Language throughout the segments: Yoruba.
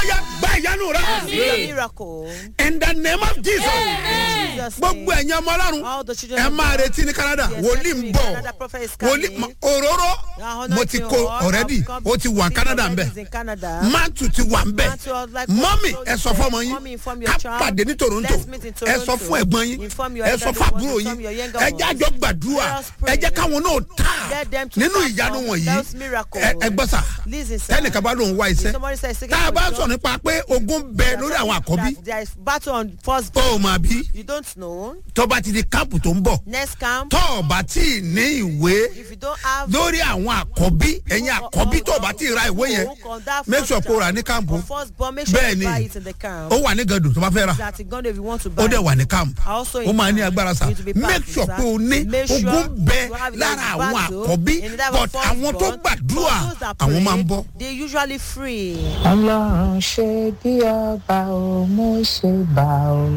yá gba ìyanu rẹ See your miracle. in the name of jesus In Jesus' gbogbo name. ẹ̀yin ọmọ ọlọ́run All the children ẹ of máa God. retí ní canada Yes, wòlíì let's ń see. bọ̀ Canada prophet is wòlíì coming. ma- òróró Now, mo ti anointing kó oil, already I've come ó ti wà to canada see ń bẹ̀ already in Canada. máàtù ti wà ń bẹ̀ Mantle of like mọ́mì what ẹ sọ you fọmọ said. yín Mommy, inform your ká child. pàdé ní toronto Let's meet in ẹ sọ Toronto. fún ẹ̀gbọ́n yín Inform your ẹ sọ elder fún ones, àbúrò inform yín your younger ẹ ones. jẹ́ àjọ gbàdúrà Let us ẹ pray. jẹ́ káwọn náà tà Let them to nínú start ìyanu from wọ̀nyí those miracles. ẹ ẹ gbọ́ sà Listen, sir. tẹ́nìkan bá lóun wá iṣẹ́ Somebody says, seeking tá a for bá job. sọ nípa pé ogun bẹ lórí àwọn àkọ́bí That There is battle on first. ó mà bí You don't know. tó bá ti di káàpù tó ń bọ̀ Next camp. tó o bá tí ì ní ìwé If you don't have. lórí àwọn àkọ́bí ẹ̀yin àkọ́bí tó o bá tí ì ra ìwé yẹn make sure kó o rà ní káàmpù First born, make sure bẹ́ẹ̀ you ni buy it in the camp. ó wà ní gàdùn tó bá fẹ́ rà That in Ghana if you want to buy. ó dẹ̀ wà ní káàmpù Also ó in máa ní camp, agbára sá you need to be make powerful, sure sir. pé o ní Make sure ogun bẹ you have lára those àwọn battle àkọ́bí in that but first àwọn tó born, gbàdúrà but those that àwọn máa ń pray, bọ́. They usually free. ọlọ́run ṣe bí ọba ò mú ṣe bá o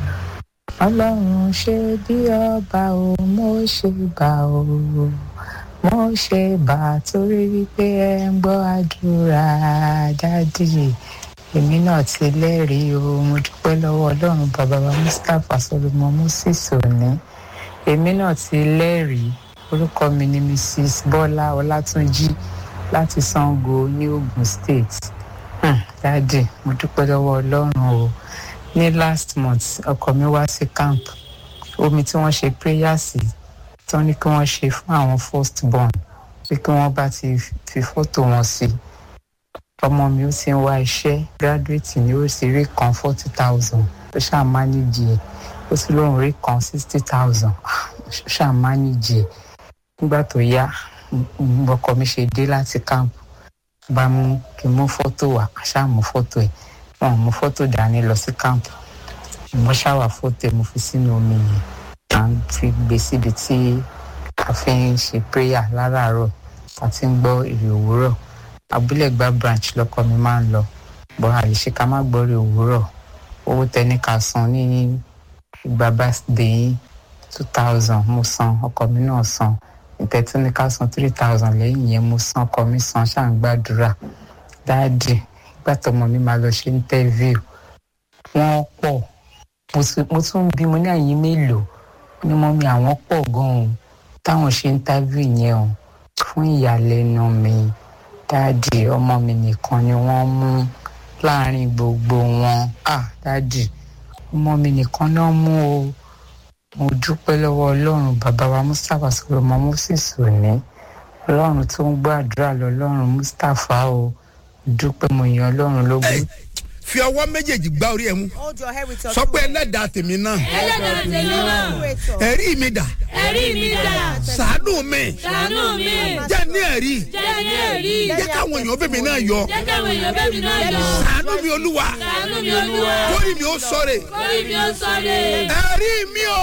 ọlọ́run ṣe bí ọba ò mú ṣe bá o mo ṣe bá torí wípé ẹ ń gbọ́ àdúrà dádì èmi náà ti lẹ́rìí o mo dúpẹ́ lọ́wọ́ ọlọ́run bàbá wa mustapha solomon moses òní èmi náà ti lẹ́rìí orúkọ mi ni mrs bọ́lá ọlátúnjì láti sango ní ogun state Hmm, dáàdì mo dúpẹ́ lọ́wọ́ ọlọ́run o ní last month ọkọ mi wá sí camp omi tí wọ́n ṣe prayer sí tán ní kí wọ́n ṣe fún àwọn first born pé kí wọ́n bá ti fi fọ́tò wọn sí ọmọ mi ó ti ń wá iṣẹ́ graduate ni ó sì rí kan forty thousand ó ṣáà manage ẹ̀ ó sì lóun rí kan sixty thousand ó ṣáà manage ẹ̀ nígbà tó yá mm, ọkọ mi ṣe dé láti camp bá mú kí n mú fọ́tò wá ṣáà mú fọ́tò ẹ̀ wọn ò mú fọ́tò dání lọ sí káàmpù mo ṣáwà fọ́tò ẹ̀ mo fi sínú omi yẹn à ń fi gbé síbi tí a fi ń ṣe prayer láràárọ̀ a ti ń gbọ́ èrè òwúrọ̀ abúlé gba branch lọ́kọ mi máa ń lọ bọ́ àlèṣe ká má gbọ́ èrè òwúrọ̀ owó tẹni ká san ní ìgbà birthday yín two thousand mo san ọkọ mi náà san ìtẹ́tí ní ká san three thousand lẹ́yìn yẹn mo san ọkọ mi san ṣáà ń gbàdúrà dáàdì ìgbà tọmọ mi máa lọ ṣe interview wọ́n pọ̀ mo tún- mo tún bí mo ní àyín mélòó ní mọ́ mi àwọn pọ̀ gan-an táwọn ṣe interview yẹn o fún ìyàlẹ́nu mi dáàdì ọmọ mi nìkan ni wọ́n mú láàrin gbogbo wọn ah dáàdì ọmọ mi nìkan náà mú o mo dúpẹ́ lọ́wọ́ ọlọ́run bàbá wa mustapha solomon moses òní ọlọ́run tó ń gbọ́ àdúrà lọ́lọ́run mustapha o dúpẹ́ mo yan ọlọ́run lógún. Ẹ, fi ọwọ́ méjèèjì gbá orí ẹ mú Hold your head with your sọ pé two hands. ẹlẹ́dàá tèmi náà ẹlẹ́dàá tèmi náà Creator. ẹ̀rí mi dà ẹ̀rí mi dà sàánú mi ṣàánú mi jẹ́ ní ẹ̀rí jẹ́ ní ẹ̀rí jẹ́ káwọn èèyàn bèbè náà yọ jẹ́ káwọn èèyàn bẹ́ẹ̀ mi náà yọ sàánú mi olúwa ṣàánú mi olúwa kórì mi ó sọ̀rẹ̀ orí mi ó sọ̀rọ̀ ẹ̀rí mi o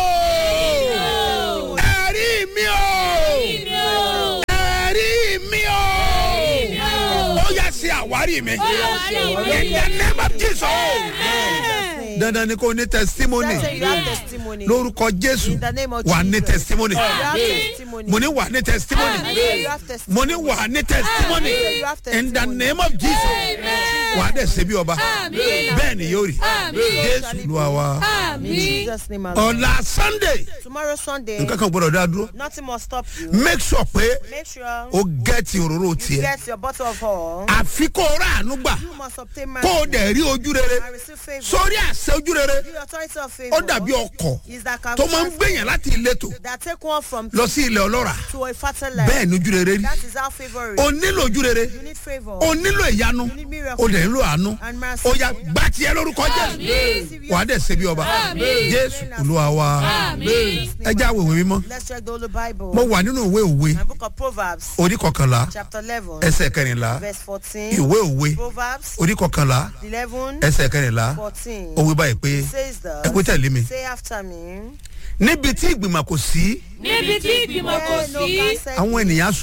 ẹ̀rí mi o mi ó ẹ̀rí mi o ó yà sí àwárí mi in the name of Jesus dandan ni kò ní testimony Say you have testimony. lórúkọ jésù In the name of wà ní Jesus. testimony You have testimony. mo ní wà ní testimony You have testimony. mo ní wà ní testimony You have testimony. in the name of jesus wà á dẹ̀ ṣe bí ọba bẹ́ẹ̀ ni yóò rí jésù lu àwa In Jesus' name, amen. ọ̀la sunday Tomorrow Sunday, nǹkan kan gbọ́dọ̀ dá dúró nothing must stop you. make sure pé Make sure o gẹ́ẹ̀tì òróró you tiẹ̀ get your bottle of oil. àfi kó o rà àánú gbà You must obtain kó o mercy dẹ̀ rí ojú rere and receive favor. sórí àṣẹ ojú rere The authority of ó favor dàbí ọkọ̀ is that can tó máa ń gbèyàn láti ìletò that take one from lọ sí ilẹ̀ ọlọ́ra to a fertile land. bẹ́ẹ̀ ni ojú rere rí That is how favor is. o nílò ojú rere You need favor o nílò ìyanu You need miracle. o dẹ̀ nílò àánú and mercy. ó yà gbá tiẹ̀ lórúkọ jésù wà á dẹ̀ ṣe bí ọba jésù olúwa wa ẹ já àwòwé mímọ́ Let's check the Holy Bible. mo wà nínú ìwé òwe My book of Proverbs, orí kọkànlá chapter 11, ẹsẹ̀ kẹrìnlá verse 14. ìwé òwe Proverbs orí kọkànlá 11, ẹsẹ̀ kẹrìnlá 14. ó wí báyìí pé Says ẹ pé thus, tẹ̀lé mi say after me. níbi tí ìgbìmọ̀ kò sí níbi tí ìgbìmọ̀ kò Where no sí counsel àwọn ènìyàn á ṣubú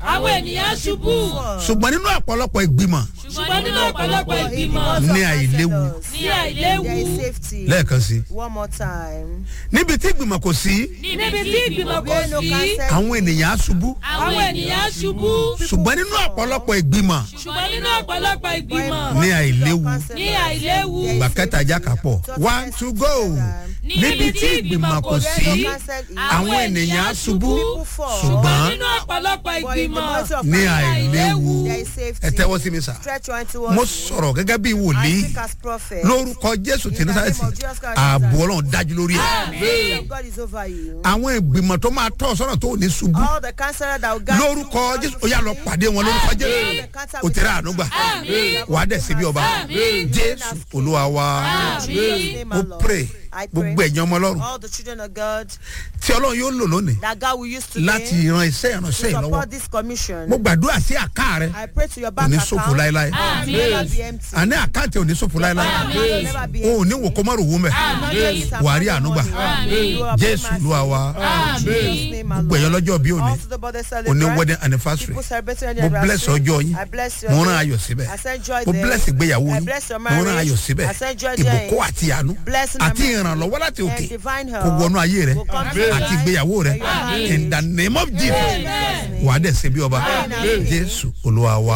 àwọn ènìyàn ṣubú ṣùgbọ́n nínú ọ̀pọ̀lọpọ̀ ìgbìmọ̀ ṣùgbọ́n nínú ọ̀pọ̀lọpọ̀ ìgbìmọ̀ ní àìléwu ní àìléwu There is safety. lẹ́ẹ̀kan sí One more time. níbi tí ìgbìmọ̀ kò sí níbi tí ìgbìmọ̀ kò Where no sí cancer. àwọn ènìyàn á ṣubú àwọn ènìyàn ṣubú ṣùgbọ́n nínú ọ̀pọ̀lọpọ̀ ìgbìmọ̀ ṣùgbọ́n nínú ọ̀pọ̀lọpọ̀ ìgbìmọ̀ ní àìléwu ní àìléwu ìgbà kẹta ajá kápọ̀ one to go níbi tí ìgbìmọ̀ kò sí àwọn ènìyàn á ṣubú ṣùgbọ́n nínú ọ̀pọ̀lọpọ̀ ìgbìmọ̀ ní àìléwu There is safety. ẹ tẹ́wọ́ sí mi sà Stretch your hand towards mo me. sọ̀rọ̀ gẹ́gẹ́ bí I wòlíì speak as prophet. lórúkọ jésù tí nasareti ààbò ọlọ́run dájú lórí ẹ̀ The hand of God is over you. àwọn ìgbìmọ̀ tó máa tọ́ ọ sọ́nà tó ò ní ṣubú All the cancer that will guide you. lórúkọ jésù ó yà lọ pàdé wọn lórúkọ jésù ó tẹ̀lé àánú gbà wà á dẹ̀ sí bí ọba jésù olúwa wa Jesus' name, my mo Lord. pray I gbogbo pray ẹ̀yàn ọmọ ọlọ́run all the children of God tí ọlọ́run yóò lò lónìí that God will use láti today ran iṣẹ́ ìránṣẹ́ to yìí lọ́wọ́ support this commission. mo gbàdúrà sí àká rẹ I pray to your kò bank ní account. ṣòfò láéláé It will never be empty. àní àkáǹtì ò ní ṣòfò láéláé It will never be o ò ní wò kó má rò wó mẹ́ wà á rí àánú gbà jésù olúwa wa gbogbo ẹ̀yàn lọ́jọ́ bí òní òní wedding anniversary mo bless ọjọ́ yín mo rán ayọ̀ síbẹ̀ mo bless ìgbéyàwó yín mo rán ayọ̀ síbẹ̀ ìbùkún àti àánú àti ìrànlọ́wọ́ láti òkè kò wọnú ayé rẹ àti ìgbéyàwó rẹ in the name of jesus wà á dẹ̀ ṣe bí ọba jésù olúwa wa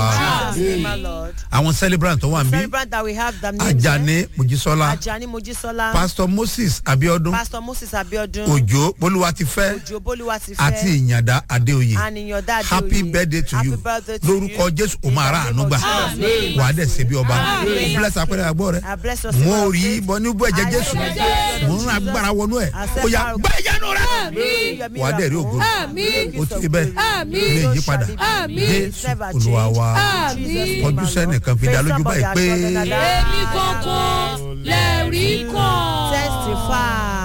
àwọn celebrant tó wà ń bí Celebrant that we have the names ajani mojisola Ajani Mojisola, pastor moses abiodun Pastor Moses Abiodun, òjò bolúwatifẹ́ Ojo Boluwatife, àti ìyàndá adéoyè and in your dad happy birthday to you lórúkọ jésù o máa ra àánú gbà wà á dẹ̀ ṣe bí ọba mo bless apẹ̀rẹ̀ àgbọ̀ rẹ I bless your mo rí bọ́ ní bọ́ ẹ̀jẹ̀ jésù mo ń ra agbára wọnú ẹ̀ ó yà gbá ìyanu rẹ wà á dẹ̀ rí ògo ó ti bẹ́ẹ̀ ilé ìyípadà jésù olúwa wa kọjú sẹ́nìkan fi dá lójú báyìí pé. èmi kankan lẹ́rìí kan. Testify.